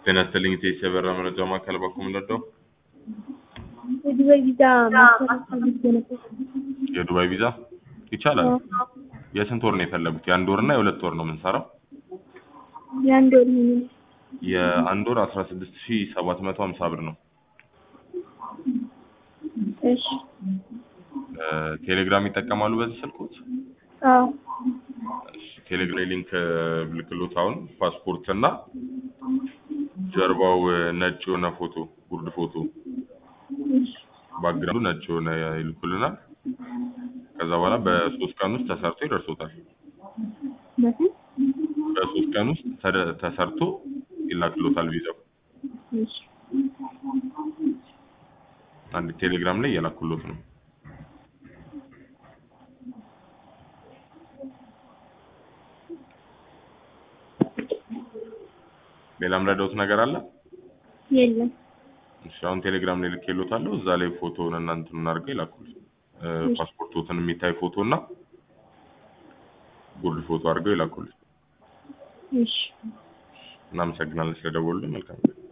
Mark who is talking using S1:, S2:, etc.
S1: ጤና ይስጥልኝ ኢቴስ የበራ መረጃ ማዕከል በኩል ምንወደው
S2: የዱባይ ቪዛ ማሰራት ፈልጌ ነበር።
S1: የዱባይ ቪዛ ይቻላል። የስንት ወር ነው የፈለጉት? የአንድ ወር እና የሁለት ወር ነው የምንሰራው።
S2: የአንድ ወር ምን
S1: የአንድ ወር አስራ ስድስት ሺ ሰባት መቶ ሀምሳ ብር ነው።
S2: እሺ
S1: እ ቴሌግራም ይጠቀማሉ በዚህ ስልኮት?
S2: አዎ
S1: እሺ፣ ቴሌግራም ሊንክ ልክሎት አሁን ፓስፖርት እና ጀርባው ነጭ የሆነ ፎቶ ጉርድ ፎቶ
S2: እሺ
S1: ባክግራውንዱ ነጭ የሆነ ይልኩልናል። ከዛ በኋላ በሶስት ቀን ውስጥ ተሰርቶ ይደርሶታል።
S2: በስንት
S1: በሶስት ቀን ውስጥ ተደ- ተሰርቶ ይላክሎታል ቪዛው።
S2: እሺ
S1: አንድ ቴሌግራም ላይ እየላኩሎት ነው። ሌላም ረዳውት ነገር አለ?
S2: የለም
S1: እሺ አሁን ቴሌግራም ላይ ልኬሎታለሁ። እዛ ላይ ፎቶውን እና እንትኑን አድርገው ይላኩልኝ። እ ፓስፖርቶትን የሚታይ ፎቶ እና ጉርድ ፎቶ አድርገው ይላኩልኝ።
S2: እሺ
S1: እናመሰግናለን ስለደወሉልን። መልካም ጊዜ